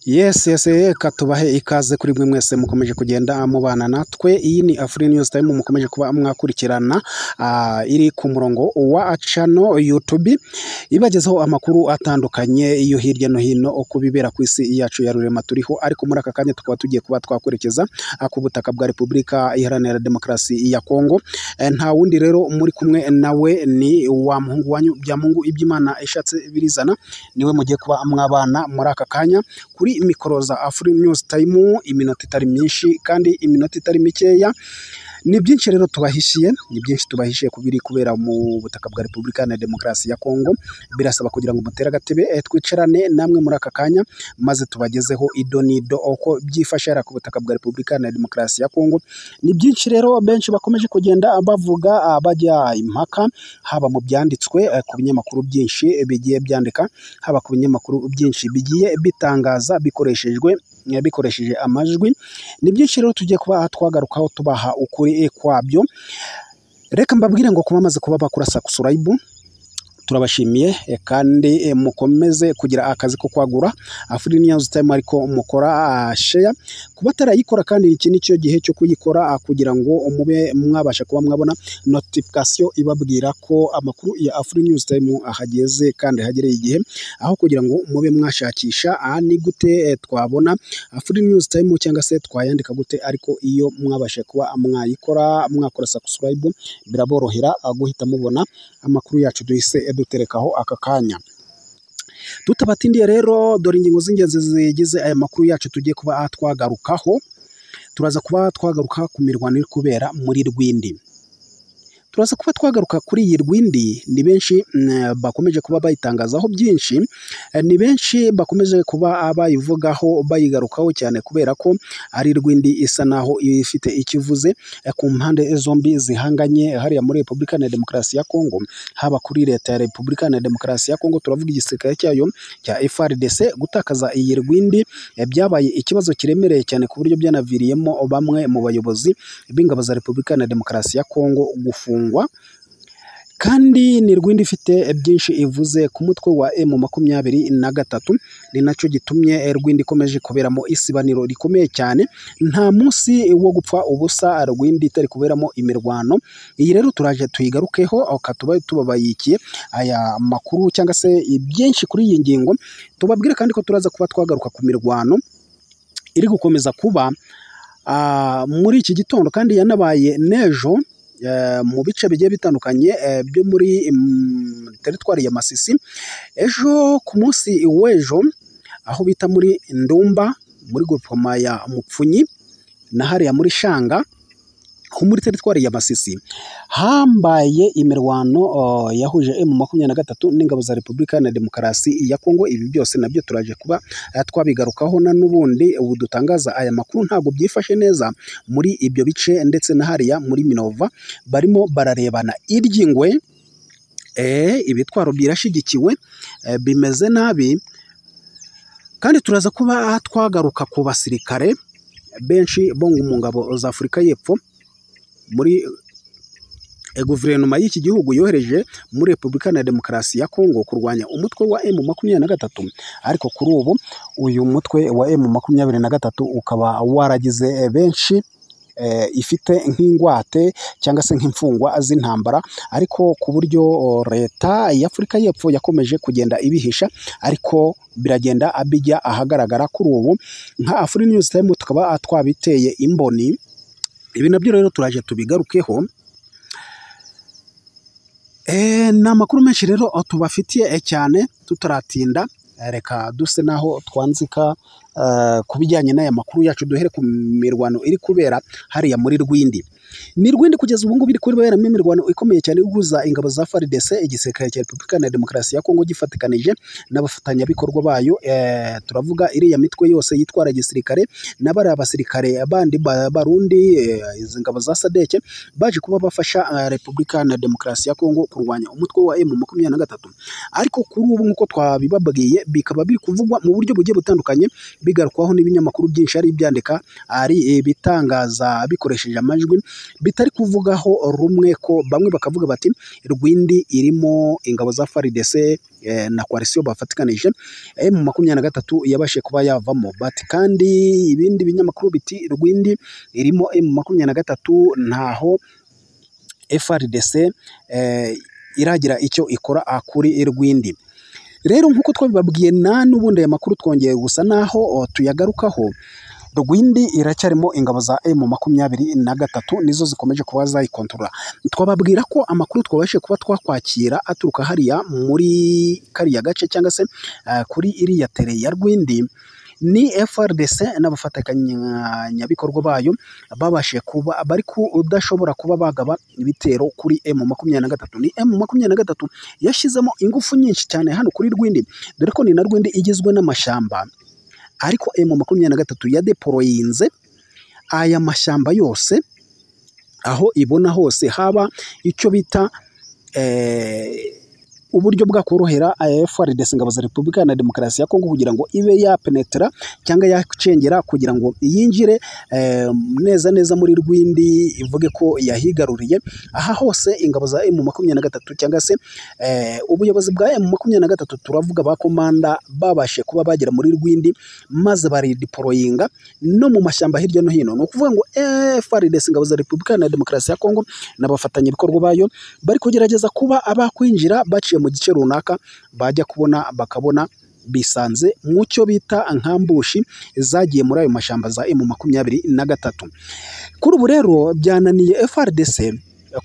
Yesi yesi reka tubahe ikaze kuri mwe mwese mukomeje kugenda mubana natwe, iyi ni Afurika News Time mukomeje kuba mwakurikirana, iri ku murongo wa cano yutubi, ibagezaho amakuru atandukanye yo hirya no hino ku bibera ku isi yacu ya rurema turiho, ariko muri aka kanya tukaba tugiye kuba twakwerekeza ku butaka bwa Repubulika Iharanira Demokarasi ya Kongo, nta wundi rero muri kumwe nawe ni wa muhungu wanyu Byamungu, ibyo Imana ishatse birizana niwe mugiye kuba mwabana muri aka kanya kuri mikoro za Afurika News Time, iminota itari myinshi kandi iminota itari mikeya, ni byinshi rero tubahishiye, ni byinshi tubahishiye ku biri kubera mu butaka bwa Repubulika Iharanira Demokarasi ya Kongo, birasaba kugira ngo mutere agatebe twicarane namwe muri aka kanya, maze tubagezeho ido n'ido uko byifashe hariya ku butaka bwa Repubulika Iharanira Demokarasi ya Kongo. Ni byinshi rero benshi bakomeje kugenda bavuga bajya impaka, haba mu byanditswe ku binyamakuru byinshi bigiye byandika, haba ku binyamakuru byinshi bigiye bitangaza bikoreshejwe bikoresheje amajwi, ni byinshi rero tugiye kuba twagarukaho tubaha ukuri kwabyo, reka mbabwire ngo ku bamaze kuba bakora subscribe turabashimiye kandi mukomeze kugira akazi ko kwagura Afurika News Time ariko mukora share, ku batarayikora kandi iki ni cyo gihe cyo kuyikora kugira ngo mube mwabasha kuba mwabona notification ibabwira ko amakuru ya Afurika News Time ahageze kandi hagereye igihe, aho kugira ngo mube mwashakisha aha ni gute twabona Afurika News Time cyangwa se twayandika gute, ariko iyo mwabasha kuba mwayikora mwakora subscribe biraborohera guhita mubona amakuru yacu duhise duterekaho aka kanya. Tutabatindiye rero dore ingingo z'ingenzi zigize aya makuru yacu tugiye kuba twagarukaho, turaza kuba twagaruka ku mirwano iri kubera muri Rwindi. Turaza kuba twagaruka kuri iyi Rwindi, ni benshi bakomeje kuba bayitangazaho byinshi, ni benshi bakomeje kuba bayivugaho bayigarukaho cyane kubera ko ari Rwindi isa naho ifite ikivuze ku mpande zombi zihanganye hariya muri Repubulika Iharanira Demokarasi ya Kongo, haba kuri Leta ya Repubulika Iharanira Demokarasi ya Kongo, turavuga igisirikare cyayo cya FARDC, gutakaza iyi Rwindi byabaye ikibazo kiremereye cyane ku buryo byanaviriyemo bamwe mu bayobozi b'ingabo za Repubulika Iharanira Demokarasi ya Kongo gufungwa kandi ni Rwindi ifite byinshi ivuze ku mutwe wa M makumyabiri na gatatu, ni nacyo gitumye Rwindi ikomeje kuberamo isibaniro rikomeye cyane, nta munsi wo gupfa ubusa Rwindi itari kuberamo imirwano. Iyi rero turaje tuyigarukeho tuba tubabayikiye aya makuru cyangwa se byinshi kuri iyi ngingo, tubabwire kandi ko turaza kuba twagaruka ku mirwano iri gukomeza kuba muri iki gitondo kandi yanabaye n'ejo mu bice bigiye bitandukanye byo muri teritwari ya Masisi, ejo ku munsi w'ejo aho bita muri Ndumba muri grupoma ya Mupfunyi na hariya muri Shanga ho muri teritwari ya Masisi hambaye imirwano yahuje M makumyabiri na gatatu n'ingabo za Repubulika Iharanira Demokarasi ya Kongo. Ibi byose nabyo turaje kuba twabigarukaho na n'ubundi ubu dutangaza aya makuru ntabwo byifashe neza muri ibyo bice ndetse na hariya muri Minova barimo bararebana iry'ingwe, ibitwaro birashyigikiwe bimeze nabi kandi turaza kuba twagaruka ku basirikare benshi bo mu ngabo za Afurika y'Epfo muri guverinoma y'iki gihugu yohereje muri Repubulika Iharanira Demokarasi ya Kongo kurwanya umutwe wa M makumyabiri na gatatu, ariko kuri ubu uyu mutwe wa M makumyabiri na gatatu ukaba waragize benshi ifite nk'ingwate cyangwa se nk'imfungwa z'intambara, ariko ku buryo leta y'Afurika y'Epfo yakomeje kugenda ibihisha ariko biragenda bijya ahagaragara kuri ubu nka Afurika News Time tukaba twabiteye imboni. Ibi nabyo rero turaje tubigarukeho, ni amakuru menshi rero tubafitiye cyane tutaratinda, reka duse naho twanzika ku bijyanye n'aya makuru yacu, duhere ku mirwano iri kubera hariya muri Rwindi. Ni Rwindi kugeza ubu ngubu iri kuberamo imirwano ikomeye cyane ihuza ingabo za FARDC, igisirikare cya Repubulika Iharanira Demokarasi ya Kongo gifatikanije n'abafatanyabikorwa bayo, turavuga iriya mitwe yose yitwara gisirikare na bariya basirikare bandi barundi, izi ngabo za SADC baje kuba bafasha Repubulika Iharanira Demokarasi ya Kongo kurwanya umutwe wa M makumyabiri na gatatu, ariko kuri ubu nk'uko twabibabwiye bikaba biri kuvugwa mu buryo bugiye butandukanye, bigarukwaho n'ibinyamakuru byinshi ari ibyandika, ari ibitangaza bikoresheje amajwi bitari kuvugaho rumwe ko bamwe bakavuga bati rwindi irimo ingabo za FARDC eh, na coalition bafatikanije mu makumyabiri na gatatu yabashije kuba yavamo bati kandi ibindi binyamakuru biti rwindi irimo mu makumyabiri na gatatu ntaho FARDC eh, iragira icyo ikora kuri rwindi rero nk'uko twabibabwiye na n'ubundi aya makuru twongeye gusa naho o, tuyagarukaho Rwindi iracyarimo ingabo za M makumyabiri na gatatu nizo zikomeje kuba zayikontorora. Twababwira ko amakuru twabashije kuba twakwakira aturuka hariya muri kariya gace cyangwa se ah, kuri iriya tere ya Rwindi ni FRDC n'abafatanyabikorwa bayo babashije kuba bari kudashobora kuba bagaba ibitero kuri M makumyabiri na gatatu. Ni M makumyabiri na gatatu yashyizemo ingufu nyinshi cyane hano kuri Rwindi dore ko ni na Rwindi igizwe n'amashyamba ariko emu makumyabiri na gatatu ya deporoyinze aya mashyamba yose aho ibona hose haba icyo bita eh, uburyo bwakorohera FARDC ingabo za Repubulika na Demokarasi ya Kongo kugira ngo ibe yapenetra cyangwa yacengera kugira ngo yinjire eh, neza neza muri Rwindi ivuge ko yahigaruriye aha hose ingabo za M23 cyangwa se eh, ubuyobozi bwa M23 turavuga bakomanda babashe kuba bagera muri Rwindi maze baridiporoyinga no mu mashyamba hirya no hino ni ukuvuga ngo eh, FARDC ingabo za Repubulika na Demokarasi ya Kongo n'abafatanyabikorwa bayo bari kugerageza kuba abakwinjira baciye mu gice runaka bajya kubona bakabona bisanze mu cyo bita nkambushi zagiye muri ayo mashyamba za emu makumyabiri na gatatu kuri ubu rero byananiye FRDC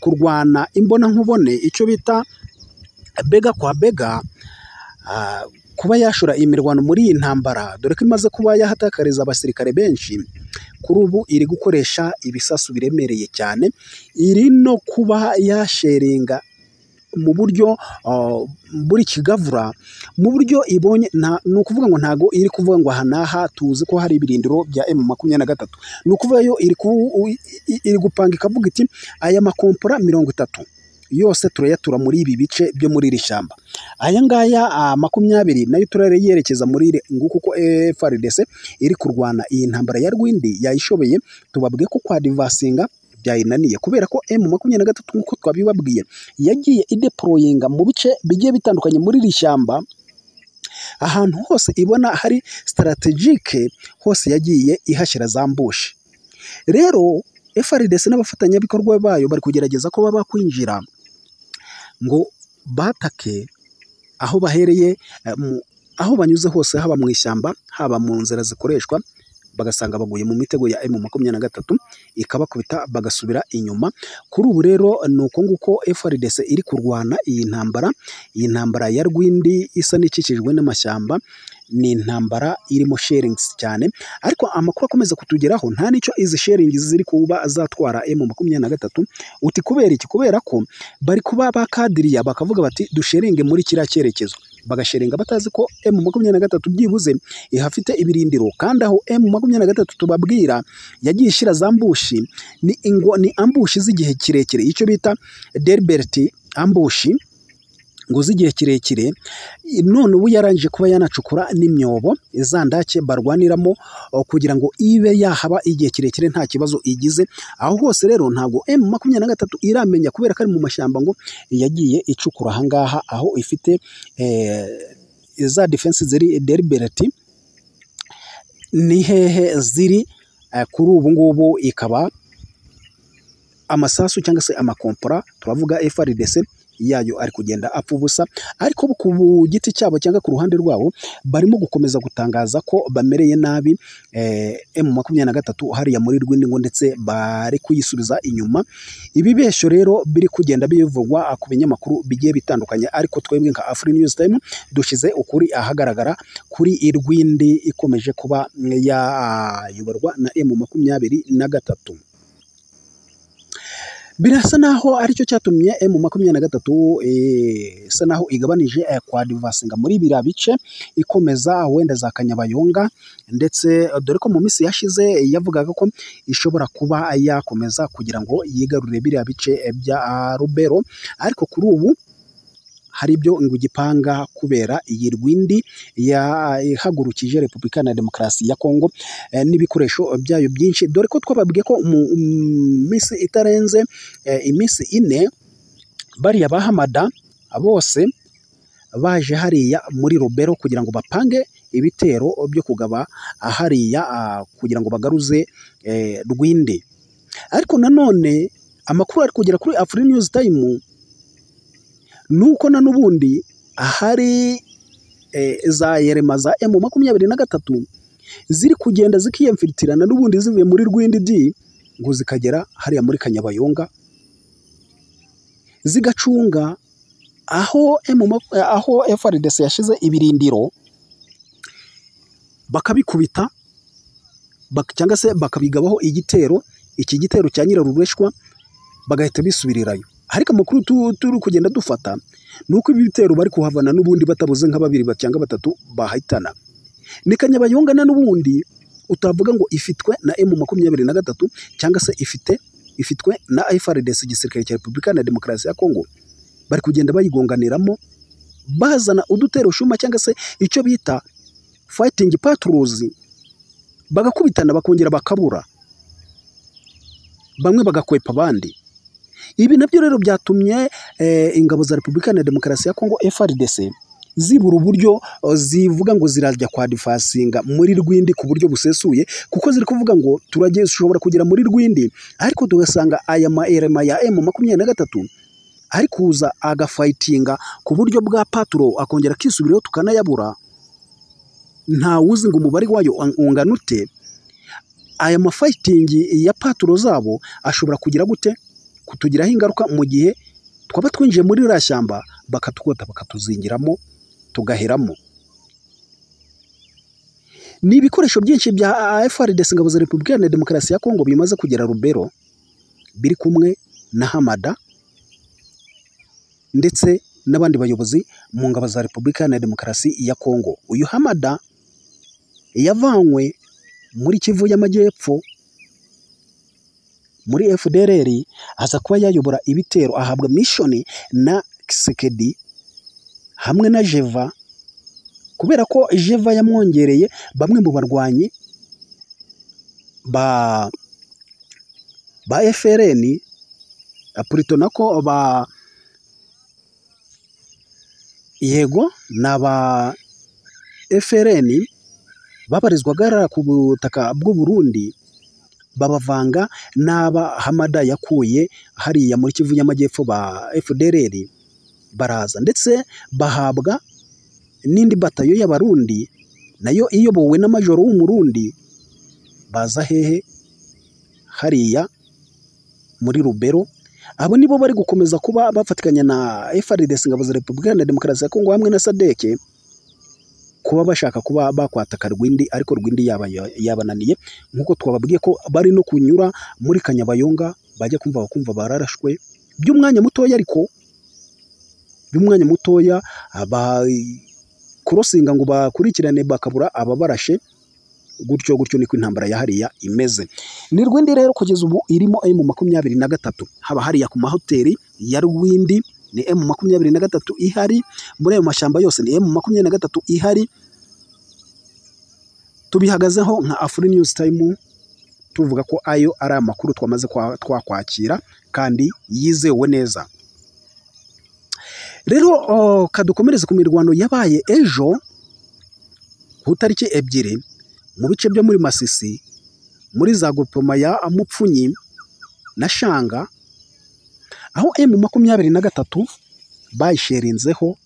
kurwana imbona nkubone icyo bita bega kwa bega ah, kuba yashora imirwano muri iyi ntambara dore ko imaze kuba yahatakariza abasirikare benshi kuri ubu iri gukoresha ibisasu biremereye cyane iri no kuba yasheringa mu buryo uh, buri kigavura mu buryo ibonye ni ukuvuga ngo ntago iri kuvuga ngo aha n'aha tuzi ko hari ibirindiro bya emu makumyabiri na gatatu ni ukuvuga yo iri, ku, iri gupanga ikavuga iti aya makompora mirongo itatu yose turayatura muri ibi bice byo muri iri shyamba aya ngaya ah, makumyabiri nayo turayerekeza muri iri nguko ko FARDC iri kurwana iyi ntambara ya Rwindi yayishoboye tubabwiye ko kwa divasinga byayinaniye kubera ko M makumyabiri na gatatu nk'uko twabibabwiye yagiye ideporoyinga mu bice bigiye bitandukanye muri iri shyamba ahantu hose ibona hari sitaratejike hose yagiye ihashyira za mbushi rero FRDC n'abafatanyabikorwa bayo bari kugerageza ko baba kwinjira ngo batake aho bahereye eh, mu- aho banyuze hose haba mu ishyamba haba mu nzira zikoreshwa bagasanga baguye mu mitego ya M makumyabiri na gatatu ikabakubita bagasubira inyuma kuri ubu rero ni uko nguko FRDC iri kurwana iyi ntambara iyi ntambara ya Rwindi isa n'ikikijwe n'amashyamba ni intambara irimo sharings cyane ariko amakuru akomeza kutugeraho nta n'icyo izi sharing ziri kuba zatwara M makumyabiri na gatatu uti kubera iki kubera ko bari kuba bakadiriya bakavuga bati dusheringe muri kiriya cyerekezo bagashiringa batazi ko M makumyabiri na gatatu byibuze ihafite ibirindiro kandi aho M makumyabiri na gatatu tubabwira yagiye ishyira za mbushi ni ingo ni ambushi z'igihe kirekire icyo bita delbert ambushi ngo z'igihe kirekire none ubu yarangije kuba yanacukura n'imyobo izandake barwaniramo o, kugira ngo ibe yahaba igihe kirekire nta kibazo igize aho hose rero ntabwo M makumyabiri na gatatu iramenya kubera ko ari mu mashyamba ngo yagiye icukura ahangaha aho ifite eh, za defense ziri delbert ni hehe ziri eh, kuri ubu ngubu ikaba amasasu cyangwa se amakompora turavuga FRDC yayo ari kugenda apfa ubusa ariko ku giti cyabo cyangwa ku ruhande rwabo barimo gukomeza gutangaza ko bamereye nabi eh, M makumyabiri na gatatu hariya muri Rwindi ngo ndetse bari kuyisubiza inyuma ibibeshyo rero biri kugenda bivugwa ku binyamakuru bigiye bitandukanye ariko twebwe nka Afri News Time dushize ukuri ahagaragara kuri Irwindi ikomeje kuba yayoborwa na M makumyabiri na gatatu birasa naho aricyo cyatumye M makumyabiri na gatatu eh, isa naho igabanije eh, kwa divasinga muri biriya bice ikomeza wenda za Kanyabayonga ndetse eh, dore ko mu minsi yashize eh, yavugaga ko ishobora kuba yakomeza kugira ngo yigarurire biriya bice eh, bya ah, Rubero ariko kuri ubu hari ibyo ngo igipanga kubera iyi rwindi yahagurukije Repubulika ya Demokarasi ya Kongo eh, n'ibikoresho byayo byinshi dore ko twababwiye ko mu mm, minsi itarenze eh, iminsi ine bariya bahamada bose baje hariya muri Robero kugira ngo bapange ibitero byo kugaba hariya ah, kugira ngo bagaruze eh, Rwindi ariko nanone amakuru ari kugera kuri Afri News Time nuko na n'ubundi hari eh, za yerema za M makumyabiri na gatatu ziri kugenda zikiyemfiritirana n'ubundi zivuye muri Rwindi D ngo zikagera hariya muri Kanyabayonga zigacunga aho M aho FRDC yashize ibirindiro bakabikubita bak- cyangwa se bakabigabaho igitero iki gitero cya nyirarureshwa bagahita bisubirirayo ariko amakuru tu- turi kugenda dufata ni uko ibi bitero bari kuhavana n'ubundi batabuze nka babiri ba- cyangwa batatu bahitana ni kanyabayonga na n'ubundi utavuga ngo ifitwe na emu makumyabiri na gatatu cyangwa se ifite ifitwe na FRDC igisirikare cya Repubulika na Demokarasi ya Kongo bari kugenda bayigonganiramo bazana udutero shuma cyangwa se icyo bita fighting patrols bagakubitana bakongera bakabura bamwe bagakwepa abandi ibi nabyo rero byatumye eh, ingabo za Repubulika na Demokarasi ya Kongo FRDC zibura uburyo eh, zivuga ngo zirajya kwadifasinga muri Rwindi ku buryo busesuye kuko ziri kuvuga ngo turajye dushobora kugera muri Rwindi ariko tugasanga aya maerema ya M makumyabiri na gatatu ari kuza agafayitinga ku buryo bwa paturo akongera akisubiraho tukanayabura ntawuzi ngo umubare wayo ang- ungana ute aya mafayitingi ya paturo zabo ashobora kugira gute kutugiraho ingaruka mu gihe twaba twinjiye muri iriya shyamba bakatwota bakatuzingiramo tugaheramo ni ibikoresho byinshi bya FRDC ingabo za Repubulika na Demokarasi ya Kongo bimaze kugera Rubero biri kumwe na Hamada ndetse n'abandi bayobozi mu ngabo za Repubulika na Demokarasi ya Kongo uyu Hamada yavanywe muri Kivu y'Amajyepfo muri FDLR aza kuba yayobora ibitero ahabwa mishoni na Kisekedi hamwe na Jeva kubera ko Jeva yamwongereye bamwe mu barwanyi ba ba FRN Purito nako ba yego n'aba FRN babarizwaga hariya ku butaka bw'u Burundi babavanga n'aba Hamada yakuye hariya muri Kivu y'Amajyepfo ba FDLR baraza ndetse bahabwa n'indi batayo y'Abarundi nayo iyobowe na majoro w'umurundi baza hehe hariya muri Rubero abo nibo bari gukomeza kuba bafatikanya na FRDC ingabo za Repubulika Iharanira Demokarasi ya Kongo hamwe na SADC kuba bashaka kuba bakwataka Rwindi ariko Rwindi yaba yabananiye nk'uko twababwiye ko bari no kunyura muri Kanyabayonga bajya kumva bakumva bararashwe by'umwanya mutoya ariko by'umwanya mutoya abakorosinga ngo bakurikirane bakabura ababarashe gutyo gutyo niko intambara ya hariya imeze ni Rwindi rero kugeza ubu irimo M makumyabiri na gatatu haba hariya ku mahoteli ya Rwindi ni M makumyabiri na gatatu ihari muri ayo mashyamba yose ni M makumyabiri na gatatu ihari tubihagazeho nka Afri News Time tuvuga ko ayo ari amakuru twamaze kwa- twakwakira kandi yizewe neza rero oh, kadukomereze ku mirwano yabaye ejo ku itariki ebyiri mu bice byo muri Masisi muri za grupoma ya Mupfunyi na Shanga aho M makumyabiri na gatatu bayisherinzeho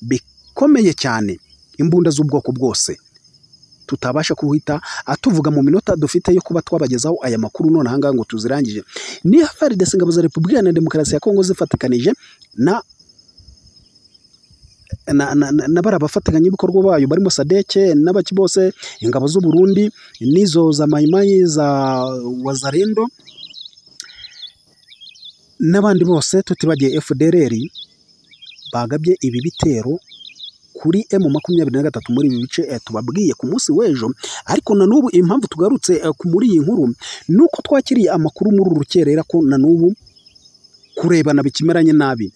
bikomeye cyane imbunda z'ubwoko bwose tutabasha kuhita atuvuga mu minota dufite yo kuba twabagezaho aya makuru none ahangaha ngo tuzirangije ni FARDC ingabo za Repubulika Iharanira Demokarasi ya Kongo zifatikanije na na, na, na, na bari abafatanyabikorwa bayo barimo sadeke n'abaki bose ingabo z'u Burundi n'izo za mayimayi za wazarendo n'abandi bose tutibagiye FDLR bagabye ibi bitero kuri M makumyabiri na gatatu muri ibi bice eh, tubabwiye ku munsi w'ejo ariko na n'ubu impamvu tugarutse eh, ku- muri iyi nkuru ni uko twakiriye amakuru muri uru rukerera ko na n'ubu kurebana bikimeranye nabi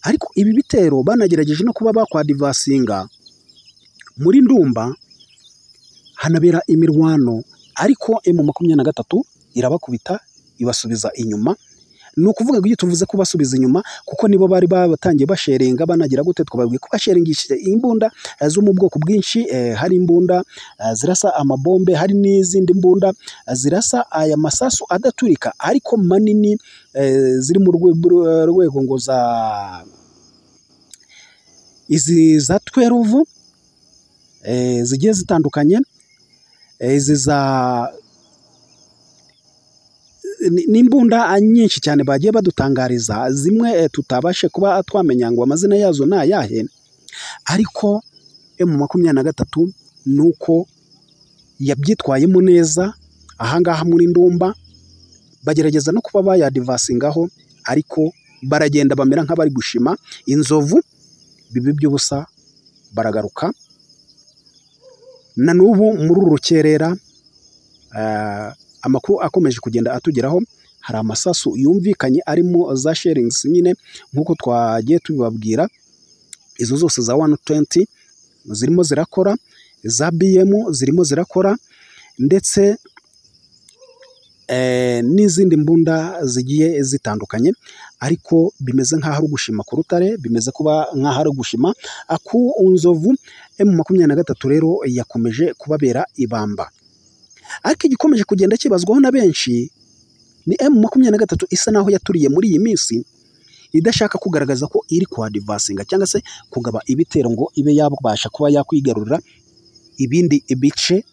ariko ibi bitero banagerageje no kuba bakwadivasinga muri ndumba hanabera imirwano ariko emu makumyabiri na gatatu irabakubita ibasubiza inyuma ni ukuvuga ngo iyo tuvuze ko basubiza inyuma kuko nibo bari batangiye basherenga banagira gute twababwiye ko basheringishije imbunda eh, zo mu bwoko bwinshi eh, hari imbunda eh, zirasa amabombe hari n'izindi mbunda eh, zirasa aya masasu adaturika ariko manini eh, ziri mu rwe- rwe- rwego ngo za izi za tweruvu eh, zigiye zitandukanye eh, izi za ni- ni imbunda nyinshi cyane bagiye badutangariza zimwe eh, tutabashe kuba twamenya ngo amazina yazo ni ayahe ariko emu makumyabiri na gatatu ni uko yabyitwayemo neza ahangaha muri ndumba bagerageza no kuba bayadivasingaho ariko baragenda bamera nk'abari gushima inzovu bibi by'ubusa baragaruka na n'ubu muri uru rukerera eh, amakuru akomeje kugenda atugeraho hari amasasu yumvikanye arimo za sharingisi nyine nk'uko twagiye tubibabwira izo zose za 120 zirimo zirakora za BM zirimo zirakora ndetse eh, n'izindi mbunda zigiye zitandukanye ariko bimeze nk'aho ari ugushima ku rutare bimeze kuba nk'aho ari ugushima aku nzovu emu makumyabiri na gatatu rero yakomeje kubabera ibamba ariko igikomeje kugenda kibazwaho na benshi ni emu makumyabiri na gatatu isa naho yaturiye muri iyi minsi idashaka kugaragaza ko iri kuhadivasinga cyangwa se kugaba ibitero ngo ibe yabasha kuba yakwigarurira ibindi bice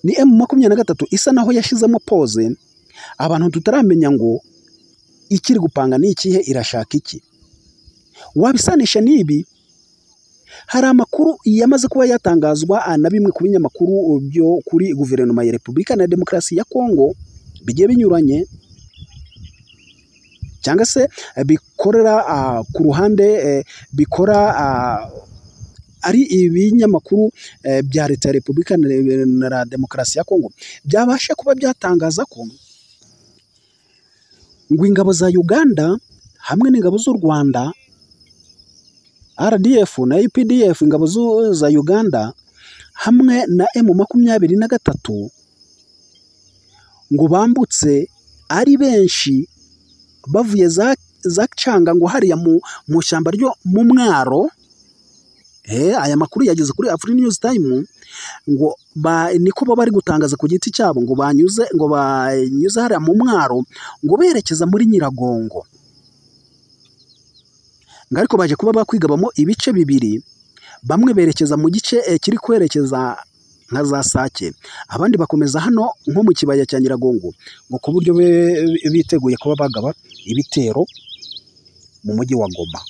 ni emu makumyabiri na gatatu isa naho yashyizemo pose abantu tutaramenya ngo ikiri gupanga ni ikihe irashaka iki wabisanisha n'ibi hari amakuru yamaze kuba yatangazwa ah, na bimwe ku binyamakuru byo kuri guverinoma ya repubulika na demokarasi ya kongo bigiye binyuranye cyangwa se eh, bikorera ah, ku ruhande eh, bikora ah, ari ibinyamakuru eh, bya leta ya repubulika na- na demokarasi ya kongo byabasha kuba byatangaza ko ngo ingabo za uganda hamwe n'ingabo z'u rwanda RDF na UPDF ingabo zu- za Uganda hamwe na M makumyabiri na gatatu ngo bambutse ari benshi bavuye za, za canga ngo hariya mu, mu shyamba ryo mu mwaro eh, aya makuru yageze kuri Afri News Time ngo ba, niko baba bari gutangaza ku giti cyabo ngo banyuze ngo banyuze hariya mu mwaro ngo berekeza muri Nyiragongo ngo ariko baje kuba bakwigabamo ibice bibiri bamwe berekeza mu gice eh, kiri kwerekeza nka za sake abandi bakomeza hano nko mu kibaya cya nyiragongo ngo ku buryo be- biteguye kuba bagaba ibitero mu mujyi wa goma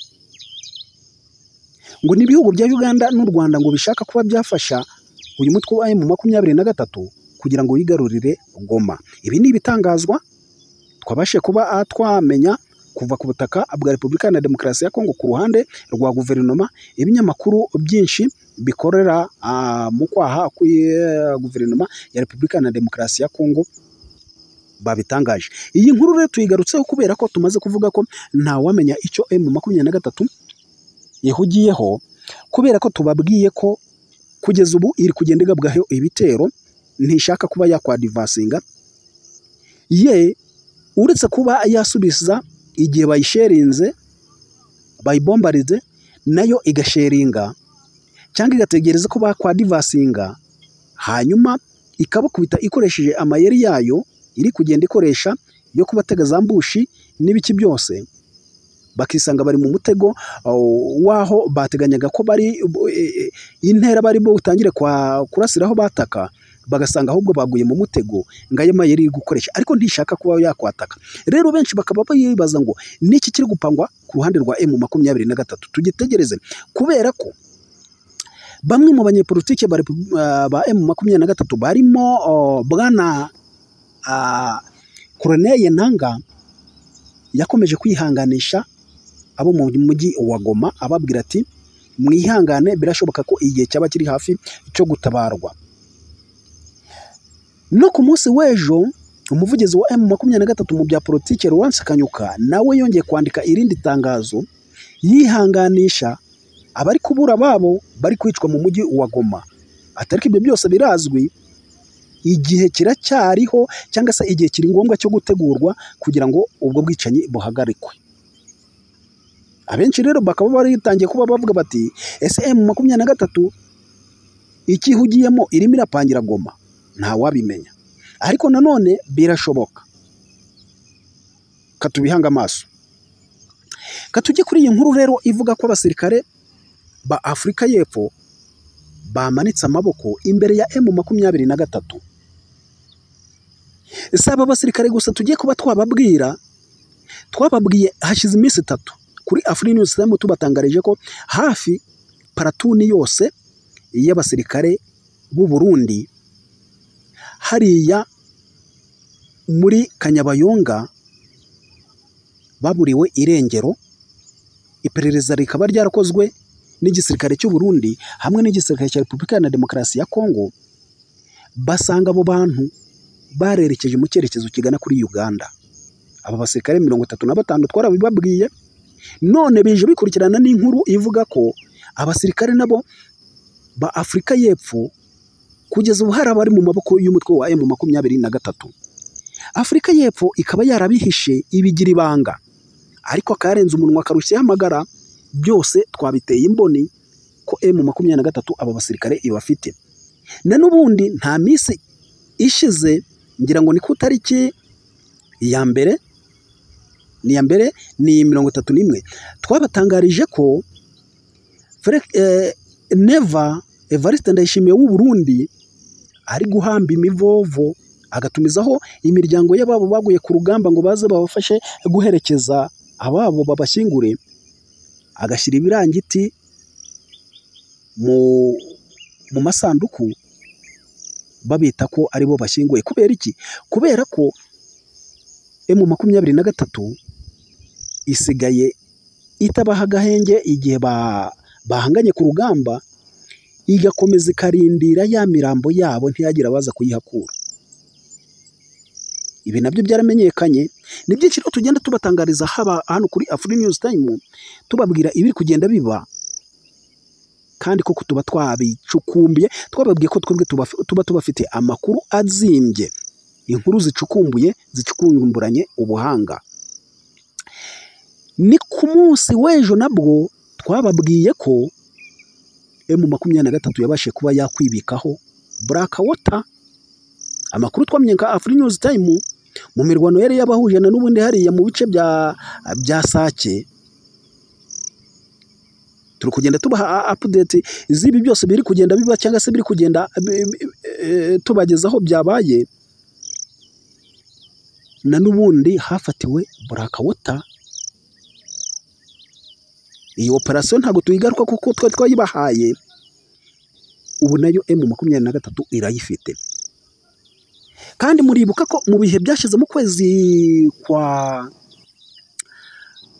ngo ni ibihugu bya uganda n'u rwanda ngo bishaka kuba byafasha uyu mutwe wa emu makumyabiri na gatatu kugira ngo wigarurire goma ibi ni ibitangazwa twabashe kuba ah, twamenya kuva ku butaka bwa repubulika na demokarasi ya kongo ku ruhande rwa guverinoma ibinyamakuru byinshi bikorera ah, mu kwaha kuri eh, guverinoma ya repubulika na demokarasi ya kongo babitangaje iyi nkuru rero tuyigarutseho kubera ko tumaze kuvuga ko ntawamenya icyo emu makumyabiri na gatatu yahugiyeho kubera ko tubabwiye ko kugeza ubu iri kugenda igabwaho ibitero ntishaka kuba yakwadivasinga ye uretse kuba yasubiza igihe bayisherinze bayibombarize nayo igasheringa cyangwa igategereza ko bakwadivasinga hanyuma ikabakubita ikoresheje amayeri yayo iri kugenda ikoresha yo kubatega za mbushi n'ibiki byose bakisanga bari mu mutego uh, w'aho bateganyaga ko bari eh, eh, intera bari butangire kwa- kurasiraho bataka bagasanga ahubwo baguye mu mutego ngo ayo mayeri iri gukoresha ariko ntishaka kuba yakwataka rero benshi bakaba bibaza ngo niki kiri gupangwa ku ruhande rwa emu makumyabiri na gatatu tugitegereze kubera ko bamwe mu banyepolitike ba repu- ah, ba emu makumyabiri na gatatu barimo oh, bwana ah, koroneye nanga yakomeje kwihanganisha abo mu mujyi wa goma ababwira ati mwihangane birashoboka ko igihe cyaba kiri hafi cyo gutabarwa no ku munsi w'ejo umuvugizi wa emu makumyabiri na gatatu mu bya politiki Lawrence Kanyuka nawe yongeye kwandika irindi tangazo yihanganisha abari kubura ababo bari kwicwa mu mujyi wa Goma atari ko ibyo byose birazwi igihe kiracyariho cyangwa se igihe kiri ngombwa cyo gutegurwa kugira ngo ubwo bwicanyi buhagarikwe abenshi rero bakaba baritangiye kuba bavuga bati ese emu makumyabiri na gatatu ikihugiyemo irimo irapangira goma ntawabimenya ariko nanone birashoboka katubihange amaso katujye kuri iyi nkuru rero ivuga ko abasirikare ba afurika y'epfo bamanitse amaboko imbere ya emu makumyabiri na gatatu si aba basirikare gusa tujye kuba twababwira twababwiye hashize iminsi itatu kuri afurika news time tubatangarije ko hafi paratuni yose y'abasirikare b'u Burundi hariya muri kanyabayonga baburiwe irengero iperereza rikaba ryarakozwe n'igisirikare cy'u Burundi hamwe n'igisirikare cya Repubulika Iharanira Demokarasi ya Kongo basanga abo bantu barerekeje mu cyerekezo kigana kuri Uganda aba basirikare mirongo itatu na batanu twarabibabwiye none bije bikurikirana n'inkuru ivuga ko abasirikare nabo ba Afurika y'Epfo kugeza ubu hari abari mu maboko y'umutwe wa M makumyabiri na gatatu Afurika y'Epfo ikaba yarabihishe ibigira ibanga ariko akarenze umunwa akarushaho amagara byose twabiteye imboni ko M makumyabiri na gatatu aba basirikare ibafite na n'ubundi nta minsi ishize ngira ngo ni ku itariki ya mbere ni iya mbere ni mirongo itatu n'imwe twabatangarije ko neva evariste ndayishimiye w'u Burundi ari guhamba imivovo agatumizaho imiryango y'ababo baguye ku rugamba ngo baze babafashe guherekeza ababo babashyingure agashyira ibirangiti mu masanduku babita ko aribo bashyinguye kubera iki kubera ko emu makumyabiri na gatatu isigaye itabaha agahenge igihe bahanganye ku rugamba igakomeza ikarindira ya mirambo yabo ntiyagire abaza kuyihakura ibi nabyo byaramenyekanye ni byinshi rero tugenda tubatangariza haba hano kuri afuri news time tubabwira ibiri kugenda biba kandi koko tuba twabicukumbuye twababwiye ko twebwe tuba tubafite amakuru azimbye inkuru zicukumbuye zicukumburanye ubuhanga ni ku munsi w'ejo nabwo twababwiye ko emu makumyabiri na gatatu yabashije kuba yakwibikaho burakawota amakuru twamenye nka afuri news time mu mirwano yari yabahuje na n'ubundi hariya mu bice bya sake turi kugenda tubaha apudeti z'ibi byose biri kugenda biba cyangwa se biri kugenda tubagezaho byabaye na n'ubundi hafatiwe burakawota iyi operasiyo ntabwo tuyigaruka kuko twari twayibahaye ubu nayo emu makumyabiri na gatatu irayifite kandi muribuka ko mu bihe byashize mu kwezi kwa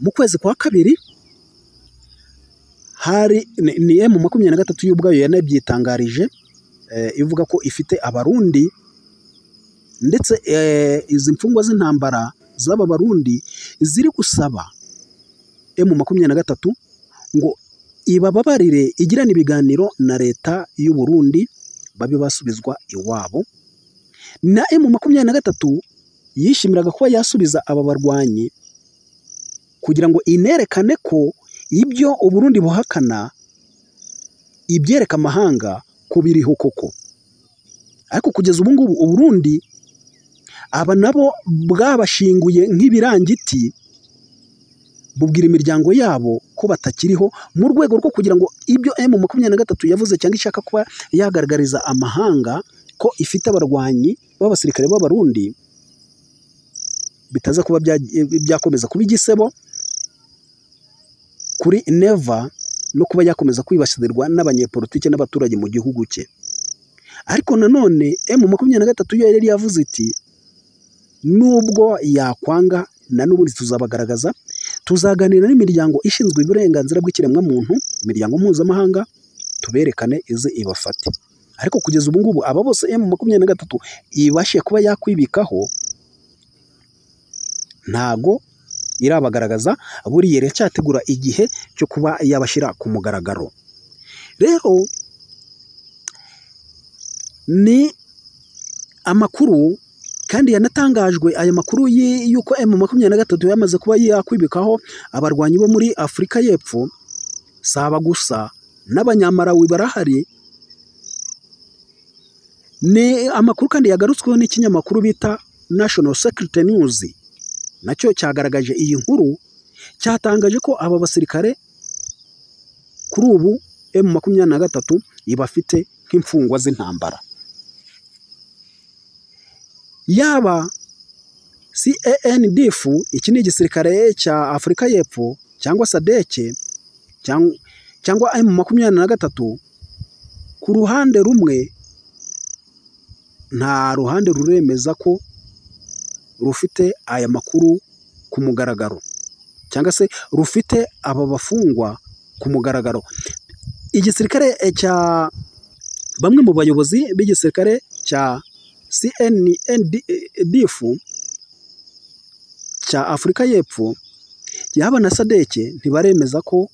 mu kwezi kwa kabiri hari ni emu makumyabiri na gatatu y'ubwayo yanabyitangarije ivuga ko ifite abarundi ndetse izi mfungwa z'intambara z'aba barundi ziri gusaba emu makumyabiri na gatatu ngo ibababarire igirane ibiganiro na leta y'u Burundi babe basubizwa iwabo na emu makumyabiri na gatatu yishimiraga kuba yasubiza aba barwanyi kugira ngo inerekane ko ibyo u Burundi buhakana ibyereka amahanga ko biriho koko ariko kugeza ubu ngubu u Burundi aba nabo bwabashinguye nk'ibirangiti bubwira imiryango yabo ko batakiriho mu rwego rwo kugira ngo ibyo emu makumyabiri na gatatu yavuze cyangwa ishaka kuba yagaragariza amahanga ko ifite abarwanyi b'abasirikare b'abarundi bitaza kuba byakomeza kuba igisebo kuri neva no kuba yakomeza kwibasirwa n'abanyepolitike n'abaturage mu gihugu cye ariko nanone emu makumyabiri na gatatu yo yari yavuze iti nubwo yakwanga na n'ubundi tuzabagaragaza tuzaganira n'imiryango ishinzwe uburenganzira bw'ikiremwamuntu imiryango mpuzamahanga tuberekane ize ibafate ariko kugeza ubu ngubu aba bose emu makumyabiri na gatatu ibashiye kuba yakwibikaho ntago irabagaragaza buriya iracyategura igihe cyo kuba yabashyira ku mugaragaro rero ni amakuru kandi yanatangajwe aya makuru y- y'uko emu makumyabiri na gatatu yamaze kuba yakwibikaho abarwanyi bo muri afurika y'epfo si aba gusa n'abanyamarawi barahari ni amakuru kandi yagarutsweho n'ikinyamakuru bita national security news nacyo cyagaragaje iyi nkuru cyatangaje ko aba basirikare kuri ubu emu makumyabiri na gatatu ibafite nk'imfungwa z'intambara yaba CANDF iki ni igisirikare cya Afurika y'Epfo cyangwa sadeke cyang- cyangwa M makumyabiri na gatatu ku ruhande rumwe nta ruhande ruremeza ko rufite aya makuru ku mugaragaro cyangwa se rufite aba bafungwa ku mugaragaro igisirikare eh, cya bamwe mu bayobozi b'igisirikare cya CNDF cya Afurika y'Epfo yaba na sadeke ntibaremeza ko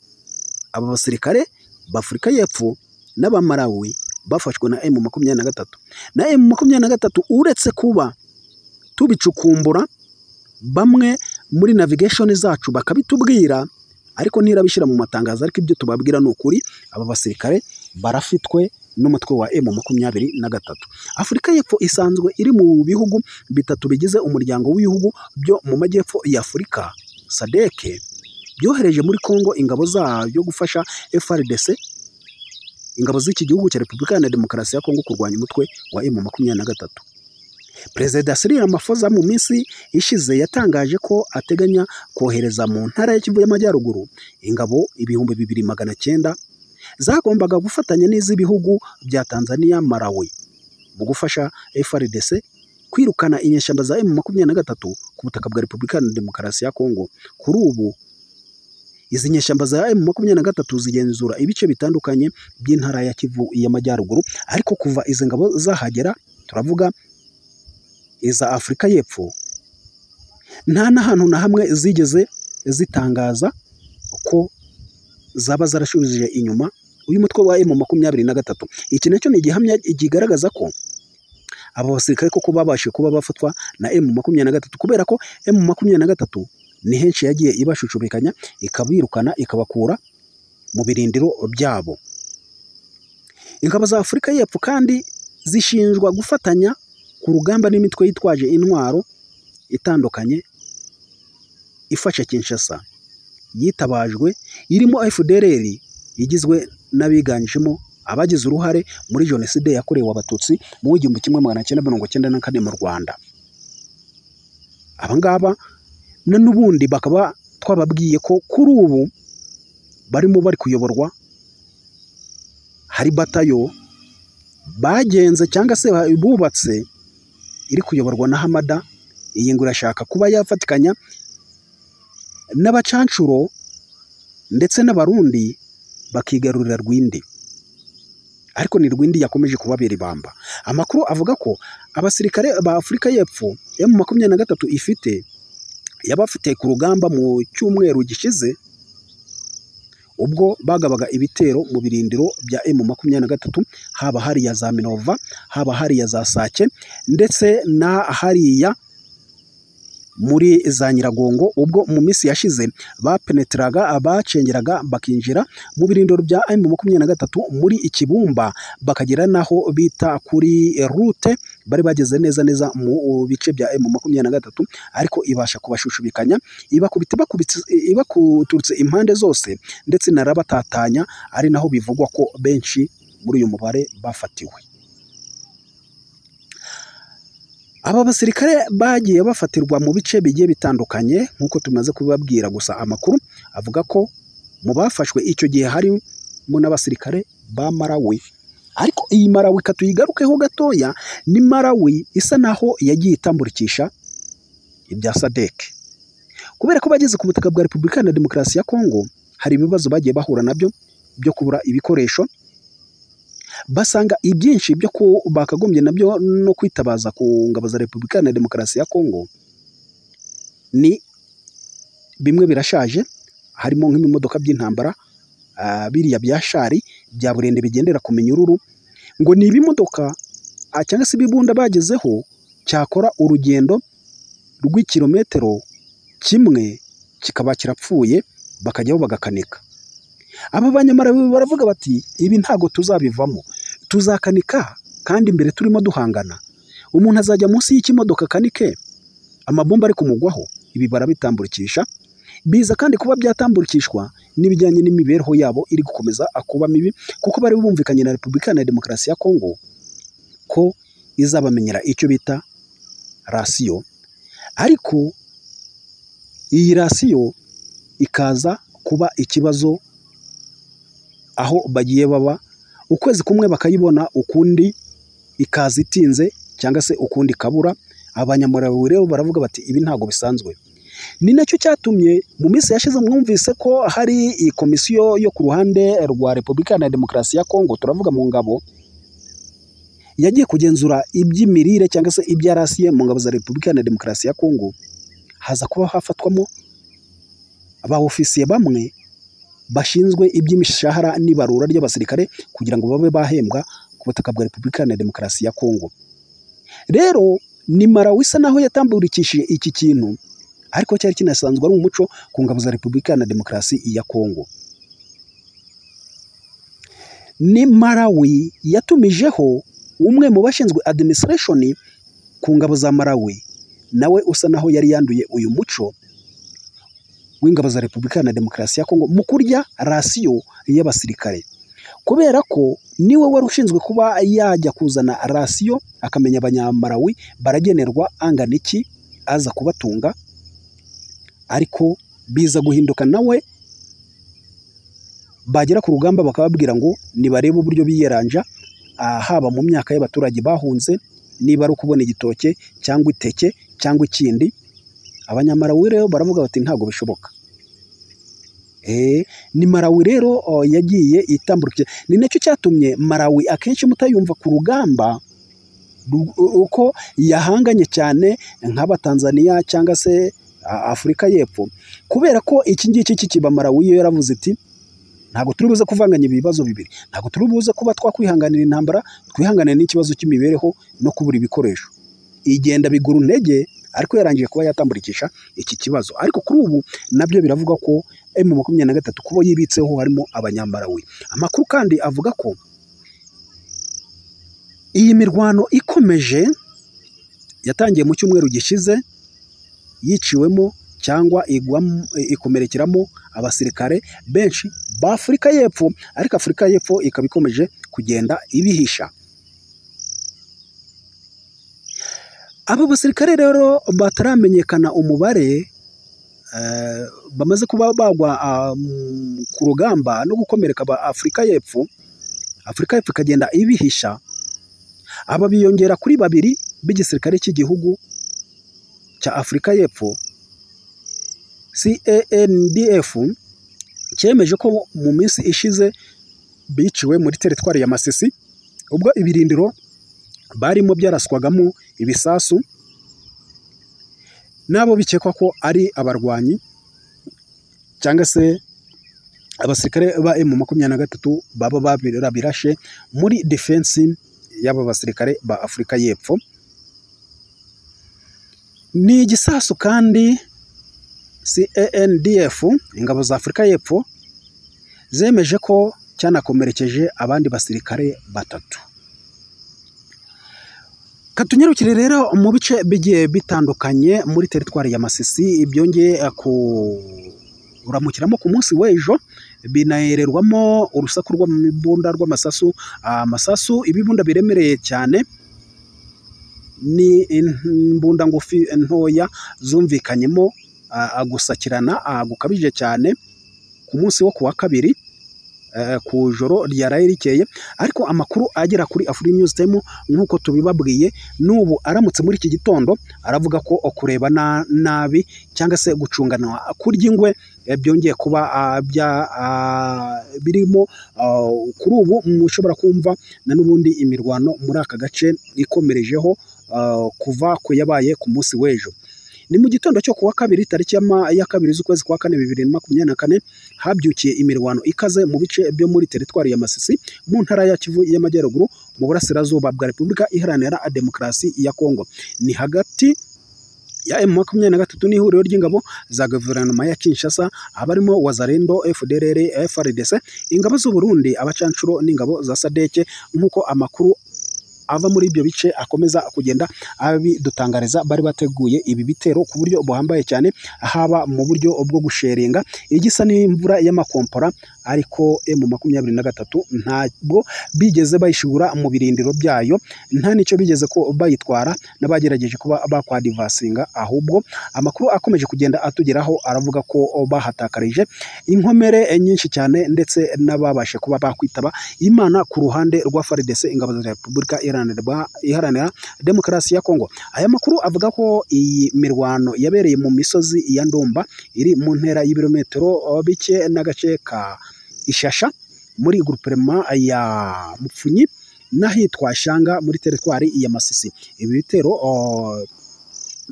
aba basirikare b'Afurika y'Epfo n'abamarawi bafashwe na M makumyabiri na gatatu na M makumyabiri na gatatu uretse kuba tubicukumbura bamwe muri navigation zacu bakabitubwira ariko ntirabishyira mu matangazo ariko ibyo tubabwira ni ukuri aba basirikare barafitwe n'umutwe wa M makumyabiri na gatatu Afurika y'Epfo isanzwe iri mu bihugu bitatu bigize umuryango w'ibihugu byo mu majyepfo ya Afurika SADC byohereje muri Kongo ingabo zabyo gufasha FARDC ingabo z'iki gihugu cya Repubulika Iharanira Demokarasi ya Kongo kurwanya umutwe wa M makumyabiri na gatatu Perezida Cyril Ramaphosa mu minsi ishize yatangaje ko ateganya kohereza mu ntara ya Kivu y'Amajyaruguru ingabo ibihumbi bibiri magana cyenda zagombaga gufatanya n'iz'ibihugu bya Tanzania, Malawi mu gufasha FRDC kwirukana inyeshyamba za M makumyabiri na gatatu ku butaka bwa Repubulika Iharanira Demokarasi ya Kongo. Kuri ubu izi nyeshyamba za M makumyabiri na gatatu zigenzura ibice bitandukanye by'intara ya Kivu y'Amajyaruguru, ariko kuva izi ngabo zahagera turavuga iza Afurika y'Epfo nta n'ahantu na hamwe zigeze zitangaza ko zaba zarashubije inyuma uyu mutwe wa M makumyabiri na gatatu. Iki nacyo ni igihamya kigaragaza ko aba basirikare koko babashije kuba bafatwa na M makumyabiri na gatatu kubera ko M makumyabiri na gatatu ni henshi yagiye ibashushubikanya ikabirukana ikabakura mu birindiro byabo ingabo za Afurika y'Epfo kandi zishinjwa gufatanya ku rugamba n'imitwe yitwaje intwaro itandukanye ifasha Kinshasa yitabajwe irimo FDLR igizwe n'abiganjemo abagize uruhare muri jenoside yakorewe abatutsi mu w'igihumbi kimwe magana cyenda mirongo cyenda na kane mu Rwanda aba ngaba na n'ubundi bakaba twababwiye ko kuri ubu barimo bari kuyoborwa hari batayo bagenze cyangwa se bubatse iri kuyoborwa na Hamada iyi ngo irashaka kuba yafatikanya n'abacancuro ndetse n'abarundi bakigarurira Rwindi ariko ni Rwindi yakomeje kubabera ibamba amakuru avuga ko abasirikare ba Afurika y'Epfo M makumyabiri na gatatu ifite yabafite ku rugamba mu cyumweru gishize ubwo bagabaga ibitero mu birindiro bya M makumyabiri na gatatu haba hariya za Minova haba hariya za Sake ndetse na hariya muri za Nyiragongo ubwo mu minsi yashize bapeneteraga abacengeraga bakinjira mu birindiro bya M makumyabiri na gatatu muri Ikibumba bakagera n'aho bita kuri rute bari bageze neza neza mu bice bya M makumyabiri na gatatu ariko ibasha kubashushubikanya ibakubita ibakubitse ibakuturutse impande zose ndetse narabatatanya ari naho bivugwa ko benshi muri uyu mubare bafatiwe aba basirikare bagiye bafatirwa mu bice bigiye bitandukanye nk'uko tumaze kubibabwira gusa amakuru avuga ko mu bafashwe icyo gihe harimo n'abasirikare ba Malawi ariko iyi Malawi katuyigarukeho gatoya ni Malawi isa naho yagiye itamburikisha ibya SADC kubera ko bageze ku butaka bwa Repubulika Iharanira Demokarasi ya Kongo hari ibibazo bagiye bahura nabyo byo kubura ibikoresho basanga ibyinshi byo ku bakagombye nabyo no kwitabaza ku ngabo za Repubulika Iharanira Demokarasi ya Kongo ni bimwe birashaje harimo nk'ibimodoka by'intambara biriya bya shari bya burende bigendera ku minyururu ngo ni ibimodoka cyangwa se ibibunda bagezeho cyakora urugendo rw'ikirometero kimwe kikaba kirapfuye bakajyaho bagakanika aba banyamara baravuga bati ibi ntabwo tuzabivamo tuzakanika kandi imbere turimo duhangana umuntu azajya munsi y'ikimodoka akanike amabomba ari kumugwaho ibi barabitambukisha biza kandi kuba byatambukishwa n'ibijyanye n'imibereho yabo iri gukomeza kuba mibi kuko bari bumvikanye na repubulika na demokarasi ya kongo ko izabamenyera icyo bita rasiyo ariko iyi rasiyo ikaza kuba ikibazo aho bagiye baba ukwezi kumwe bakayibona ukundi ikaza itinze cyangwa se ukundi kabura abanyamuraburi rero baravuga bati ibi ntabwo bisanzwe ni nacyo cyatumye mu minsi yashize mwumvise ko hari iyi komisiyo yo ku ruhande rwa repubulika na demokarasi ya kongo turavuga mu ngabo yagiye kugenzura iby'imirire cyangwa se ibya rasiye mu ngabo za repubulika na demokarasi ya kongo haza kuba hafatwamo ba ofisiye bamwe bashinzwe iby'imishahara n'ibarura ry'abasirikare kugira ngo babe bahembwa ku butaka bwa repubulika na demokarasi ya kongo rero ni marawi isa naho yatamburikishije iki kintu ariko cyari kinasanzwe ari umuco ku ngabo za repubulika na demokarasi ya kongo ni marawi yatumijeho umwe mu bashinzwe administration ku ngabo za marawi nawe usa naho yari yanduye uyu muco w'ingabo za repubulika na demokarasi ya kongo mu kurya rasiyo y'abasirikare kubera ko niwe wari ushinzwe kuba yajya kuzana rasiyo akamenya abanyamarawi baragenerwa angana iki aza kubatunga ariko biza guhinduka nawe bagera ku rugamba bakababwira ngo nibarebe uburyo biyeranja haba mu myaka y'abaturage bahunze niba ari ukubona igitoke cyangwa iteke cyangwa ikindi abanyamarawi rero baravuga bati ntabwo bishoboka ni marawi rero yagiye itambukira ni nacyo cyatumye marawi akenshi mutayumva ku rugamba uko yahanganye cyane nk'abatanzaniya cyangwa se afurika y'epfo kubera ko iki ngiki kikiba marawi yo yaravuze iti ntabwo turi buze kuvanganya ibibazo bibiri ntabwo turi buze kuba twakwihanganira intambara twihanganira n'ikibazo cy'imibereho no kubura ibikoresho igenda bigura intege ariko yarangiye kuba yatamburikisha iki kibazo ariko kuri ubu nabyo biravuga ko emu makumyabiri na gatatu kubo yibitseho harimo abanyamarawi amakuru kandi avuga ko iyi mirwano ikomeje yatangiye mu cyumweru gishize yiciwemo cyangwa ikomerekeramo abasirikare benshi ba afurika y'epfo ariko afurika y'epfo ikaba ikomeje kugenda ibihisha aba basirikare rero bataramenyekana umubare bamaze kuba bagwa ku rugamba no gukomereka aba afurika y'epfo afurika y'epfo ikagenda ibihisha aba biyongera kuri babiri b'igisirikare cy'igihugu cya afurika y'epfo CANDF cyemeje ko mu minsi ishize biciwe muri teritwari ya Masisi ubwo ibirindiro barimo byaraswagamo ibisasu n'abo bikekwa ko ari abarwanyi cyangwa se abasirikare ba emu makumyabiri na gatatu baba babirashe muri defensi y'aba basirikare ba afurika y'epfo ni igisasu kandi CANDF ingabo za afurika y'epfo zemeje ko cyanakomerekeje abandi basirikare batatu katunyarukire rero mu bice bigiye bitandukanye muri teritwari ya masisi byongeye kuramukiramo ku munsi w'ejo binahererwamo urusaku rw'ibunda rw'amasasu amasasu ibibunda biremereye cyane ni imbunda ngufi ntoya zumvikanyemo gusakirana gukabije cyane ku munsi wo ku wa kabiri ku joro ryaraye rikeye ariko amakuru agera kuri afuri news time nk'uko tubibabwiye n'ubu aramutse muri iki gitondo aravuga ko kureba nabi cyangwa se gucungana kurya ingwe byongeye kuba birimo kuri ubu mushobora kumva na n'ubundi imirwano muri aka gace ikomerejeho kuva ku yabaye ku munsi w'ejo ni mu gitondo cyo kuwa kabiri tariki ya ma- ya kabiri z'ukwezi kwa kane bibiri na makumyabiri na kane habyukiye imirwano ikaze mu bice byo muri teritwari ya Masisi mu ntara ya Kivu y'Amajyaruguru mu burasirazuba bwa Repubulika Iharanira Demokarasi ya Kongo ni hagati ya M makumyabiri na gatatu n'ihuriro ry'ingabo za guverinoma ya Kinshasa abarimo Wazarendo, FDLR, FRDC, ingabo z'u Burundi, abacanshuro n'ingabo za Sadeke nk'uko amakuru ava muri ibyo bice akomeza kugenda abidutangariza bari bateguye ibi bitero ku buryo buhambaye cyane haba mu buryo bwo gusheringa igisa n'imvura y'amakompora ariko M makumyabiri na gatatu ntabwo bigeze bayishigura mu birindiro byayo nta n'icyo bigeze ko bayitwara n'abagerageje kuba bakwadivasinga ahubwo amakuru akomeje kugenda atugeraho aravuga ko bahatakarije inkomere nyinshi cyane ndetse n'ababashe kuba bakwitaba Imana ku ruhande rwa FARDC ingabo za Repubulika Iharanirwa- Iharanira Demokarasi ya Kongo. Aya makuru avuga ko iyi mirwano yabereye mu misozi ya Ndumba iri mu ntera y'ibirometero oh, bike n'agace ka Ishasha muri groupement ya Mupfunyi n'ahitwa Shanga muri teritwari ya Masisi. Ibi bitero oh,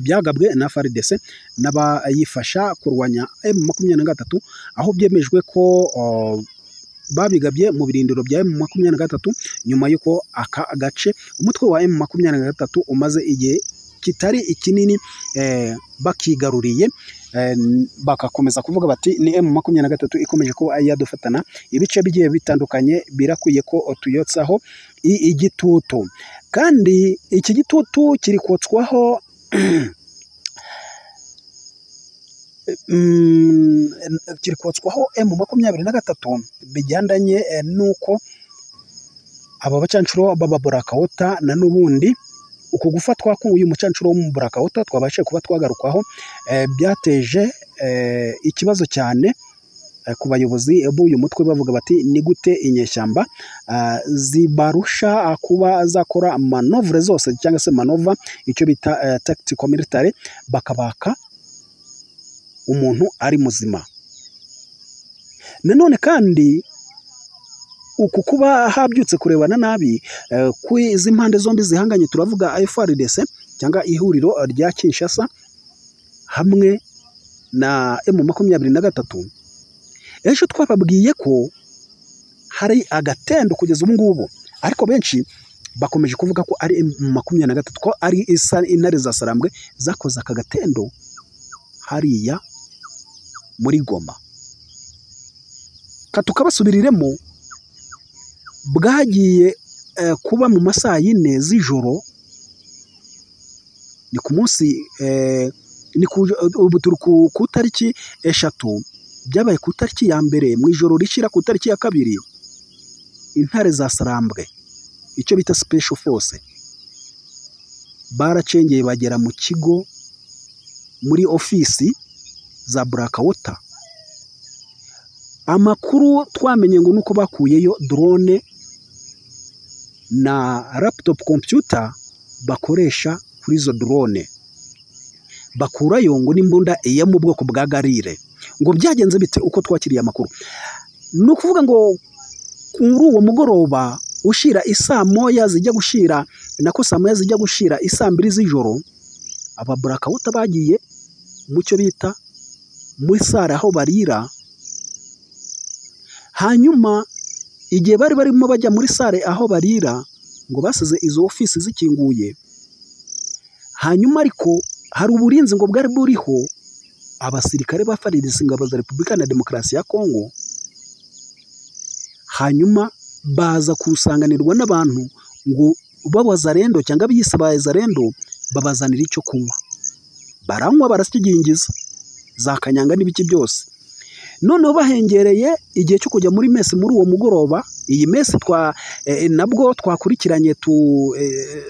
byagabwe na FARDC n'abayifasha kurwanya M makumyabiri na gatatu aho byemejwe ko oh, babigabye mu birindiro bya M makumyabiri na gatatu nyuma y'uko aka gace umutwe wa M makumyabiri na gatatu umaze igihe kitari ikinini eh, bakigaruriye eh, bagakomeza kuvuga bati ni M makumyabiri na gatatu ikomeje kuba yadufatana ibice bigiye bitandukanye birakwiye ko tuyotsaho i- igitutu kandi iki gitutu kiri kotswaho mm, kiri kotswaho M makumyabiri na gatatu bijyandanye eh, n'uko aba bacanshuro baba burakawota na n'ubundi uku gufatwa k'uyu mucanshuro wo mu burakawota twabashe kuba twagarukaho eh, byateje eh, ikibazo cyane eh, ku bayobozi b'uyu mutwe bavuga bati ni gute inyeshyamba ah, zibarusha ah, kuba zakora manovre zose cyangwa se manova icyo bita eh, tactical military bakabaka umuntu ari muzima nanone kandi uku kuba habyutse kurebana nabi eh, ku izi mpande zombi zihanganye turavuga FRDC cyangwa ihuriro rya Kinshasa hamwe na M makumyabiri na gatatu ejo twababwiye ko hari agatendo kugeza ubu ngubu ariko benshi bakomeje kuvuga ko ari M makumyabiri na gatatu ko ari isa- intare za Sarambwe zakoze aka gatendo hariya muri Goma katukabasubiriremo bwagiye eh, kuba mu ma saa yine z'ijoro ni ku munsi eh, ni ku ubu turi ku ku itariki eshatu byabaye ku itariki ya mbere mu ijoro rishyira ku itariki ya kabiri intare za sarambwe icyo bita special force baracengeye bagera mu kigo muri ofisi za burakawota amakuru twamenye ngo nuko bakuyeyo drone na laptop computer bakoresha kuri izo drone bakurayo ngo n'imbunda yo mu bwoko bwa garire ngo byagenze bite uko twakiriye amakuru ni ukuvuga ngo kuri uwo mugoroba ushira isaa moya zijya gushira nako saa moya zijya gushira isaa mbiri z'ijoro aba burakawuta bagiye mu cyo bita muri sare aho barira hanyuma igihe bari barimo bajya muri sare aho barira ngo basize izo ofisi zikinguye hanyuma ariko hari uburinzi ngo bwari buriho abasirikare ba FARDC ingabo za Repubulika na Demokarasi ya Kongo hanyuma baza kusanganirwa n'abantu ngo b'abazarendo cyangwa biyise abazarendo babazanira icyo kunywa baranywa barakigingiza za kanyanga n'ibiki byose noneho bahengereye igihe cyo kujya muri mesi muri uwo mugoroba iyi mesi twa eh, nabwo twakurikiranye tu eh,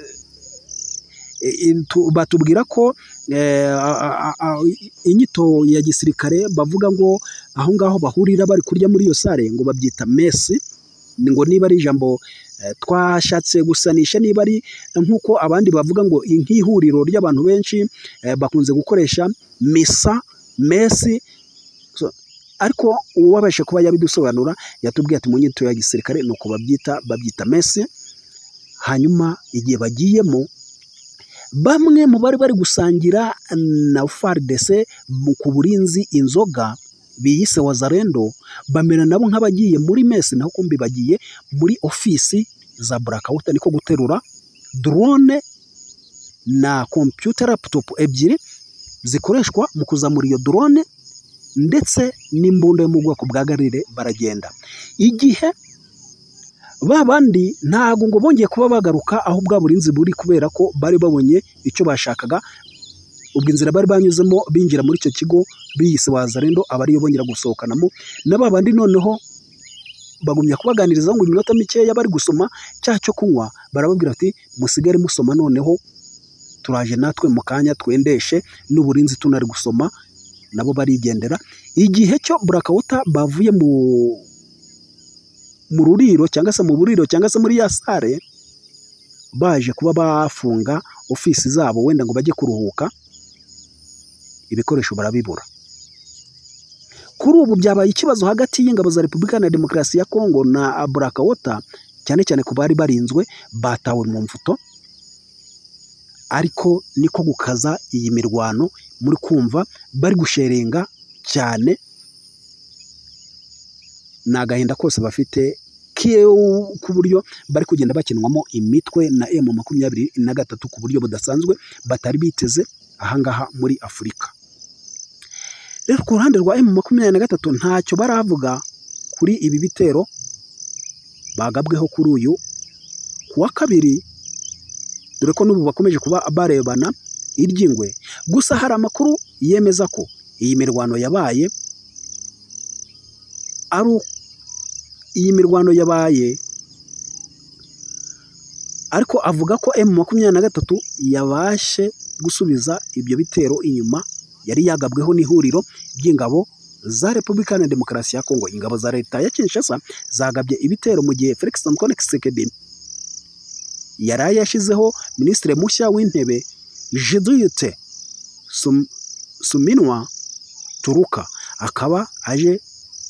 eh, tu- batubwira ko eh, a- a- a- a- inyito ya gisirikare bavuga ngo aho ngaho bahurira bari kurya muri iyo sare ngo babyita mesi Ni ngo niba ari ijambo eh, twashatse gusanisha niba ari nk'uko abandi bavuga ngo nk'ihuriro ry'abantu benshi eh, bakunze gukoresha misa mesi ariko uwabashe kuba yabidusobanura yatubwiye ati mu nyito ya gisirikare ni uko babyita babyita mesi hanyuma igihe bagiyemo bamwe mu bari bari gusangira na FARDC ku burinzi inzoga biyise wazarendo bamera nabo nk'abagiye muri mesi naho kumbi bagiye muri ofisi za burakawuta niko guterura drone na kompiyuta laputopu ebyiri zikoreshwa mu kuzamura iyo drone ndetse n'imbunda yo mu bwoko bwa garire baragenda igihe ba bandi ntabwo ngo bongeye kuba bagaruka aho bwa burinzi buri kubera ko bari babonye icyo bashakaga ubwo inzira bari banyuzemo binjira muri icyo kigo biyise wazarendo aba ariyo bongera gusohokanamo na ba bandi noneho bagumya kubaganirizaho ngo iminota mikeya bari gusoma cya cyo kunywa barababwira bati musigare musoma noneho turaje natwe mu kanya twendeshe n'uburinzi tunari gusoma nabo barigendera igihe cyo burakawuta bavuye mu mu ruriro cyangwa se mu buriro cyangwa se muri ya sare baje kuba bafunga ofisi zabo wenda ngo bajye kuruhuka ibikoresho barabibura kuri ubu byabaye ikibazo hagati y'ingabo za repubulika na demokarasi ya kongo na burakawota cyane cyane ku bari barinzwe batawe mu mvuto ariko niko gukaza iyi mirwano muri kumva bari gusherenga cyane ni agahinda kose bafite ku buryo bari kugenda bakinwamo imitwe na emu makumyabiri na gatatu ku buryo budasanzwe batari biteze ahangaha muri afurika rero ku ruhande rwa emu makumyabiri na gatatu ntacyo baravuga kuri ibi bitero bagabweho kuri uyu ku wa kabiri dore ko n'ubu bakomeje kuba barebana iry'ingwe gusa hari amakuru yemeza ko iyi mirwano yabaye ari iyi mirwano yabaye ariko avuga ko emu makumyabiri na gatatu yabashe gusubiza ibyo bitero inyuma yari yagabweho n'ihuriro ry'ingabo za repubulika na demokarasi ya kongo ingabo za leta ya kinshasa zagabye ibitero mu gihe felix antoine kisekedi yari yashyizeho minisitiri mushya w'intebe jiduyute suminwa turuka akaba aje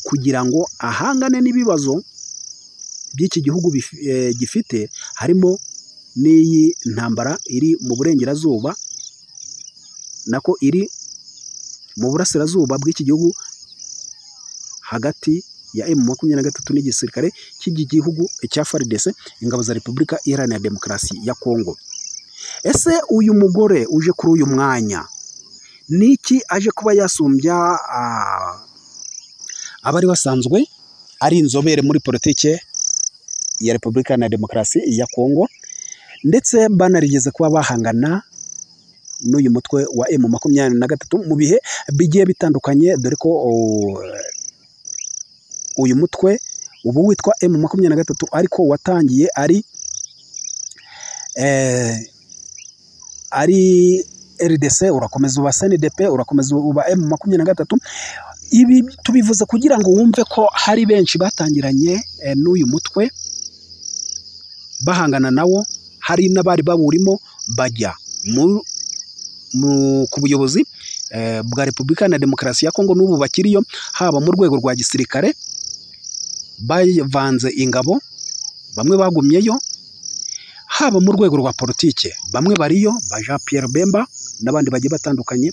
kugira ngo ahangane n'ibibazo by'iki gihugu gifite harimo n'iyi ntambara iri mu burengerazuba nako iri mu burasirazuba bw'iki gihugu hagati ya emu makumyabiri na gatatu n'igisirikare cy'iki gihugu cya faridese ingabo za repubulika iharanira demokarasi ya kongo ese uyu mugore uje kuri uyu mwanya ni iki aje kuba yasumbya abari basanzwe ari inzobere muri politike ya repubulika na demokarasi ya kongo ndetse banarigeze kuba bahangana n'uyu mutwe wa emu makumyabiri na gatatu mu bihe bigiye bitandukanye dore ko uyu mutwe ubu witwa emu makumyabiri na gatatu ariko watangiye ari ari rdc urakomeza uba snidp urakomeza uba emu makumyabiri na gatatu ibi tubivuze kugira ngo wumve ko hari benshi batangiranye n'uyu mutwe bahangana nawo hari n'abari bawurimo bajya ku buyobozi bwa repubulika na demokarasi ya kongo n'ubu bakiriyo haba mu rwego rwa gisirikare bavanze ingabo bamwe bagumyeyo haba mu rwego rwa politike bamwe bariyo ba jean Pierre Bemba n'abandi bagiye batandukanye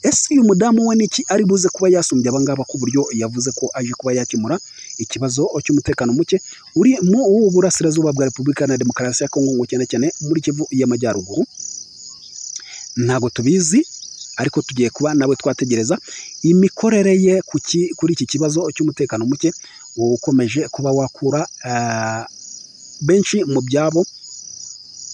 ese uyu mudamu we niki ari buze kuba yasumbya abangaba ku buryo yavuze ko aje kuba yakemura ikibazo cy'umutekano muke uri mu burasirazuba bwa repubulika na demokarasi ya kongo cyane cyane muri kivu y'amajyaruguru ntabwo tubizi ariko tugiye kuba nawe twategereza imikorere ye kuri iki kibazo cy'umutekano muke ukomeje kuba wakura benshi mu byabo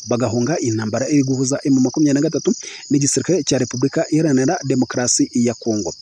bagahunga intambara iri guhuza emu makumyabiri na gatatu n'igisirikare cya repubulika iharanira demokarasi ya kongo